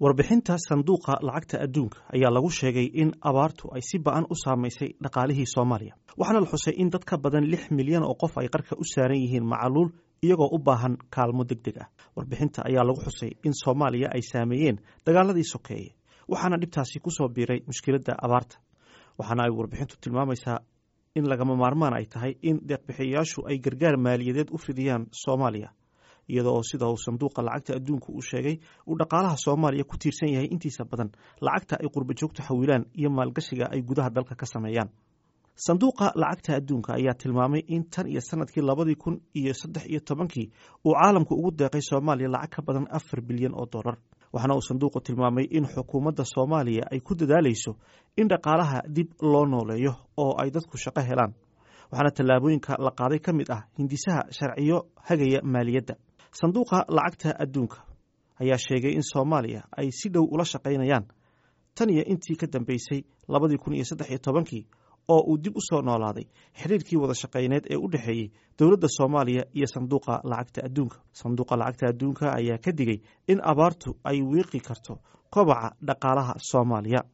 warbixinta sanduuqa lacagta adduunka ayaa lagu sheegay in abaartu ay si ba-an u saamaysay dhaqaalihii soomaaliya waxaana la xusay in dad ka badan lix milyan oo qof ay qarka u saaran yihiin macaluul iyagoo u baahan kaalmo deg deg ah warbixinta ayaa lagu xusay in soomaaliya ay saameeyeen dagaaladii sokeeye waxaana dhibtaasi ku soo biiray mushkiladda abaarta waxaana ay warbixintu tilmaamaysaa in lagama maarmaan ay tahay in deeqbixiyayaashu ay gargaar maaliyadeed u fidiyaan soomaaliya iyadoo sida uu sanduuqa lacagta adduunka uu sheegay uu dhaqaalaha soomaaliya ku tiirsan yahay intiisa badan lacagta ay qurba joogtu xawilaan iyo maalgashiga ay gudaha dalka ka sameeyaan sanduuqa lacagta adduunka ayaa tilmaamay in tan iyo sanadkii labadii kun iyo saddex iyo tobankii uu caalamku ugu deeqay soomaaliya lacag ka badan afar bilyan oo dollar waxaana uu sanduuqu tilmaamay in xukuumadda soomaaliya ay ku dadaalayso in dhaqaalaha dib loo nooleeyo oo ay dadku shaqo helaan waxaana tallaabooyinka la qaaday ka mid ah hindisaha sharciyo hagaya maaliyadda sanduuqa lacagta adduunka ayaa sheegay in soomaaliya ay si dhow ula shaqaynayaan tan iyo intii ka dambeysay labadii kun iyo saddex iyo tobankii oo uu dib u soo noolaaday xiriirkii wada shaqayneed ee u dhexeeyey dowladda soomaaliya iyo sanduuqa lacagta adduunka sanduuqa lacagta adduunka ayaa ka digay in abaartu ay wiiqi karto kobaca dhaqaalaha soomaaliya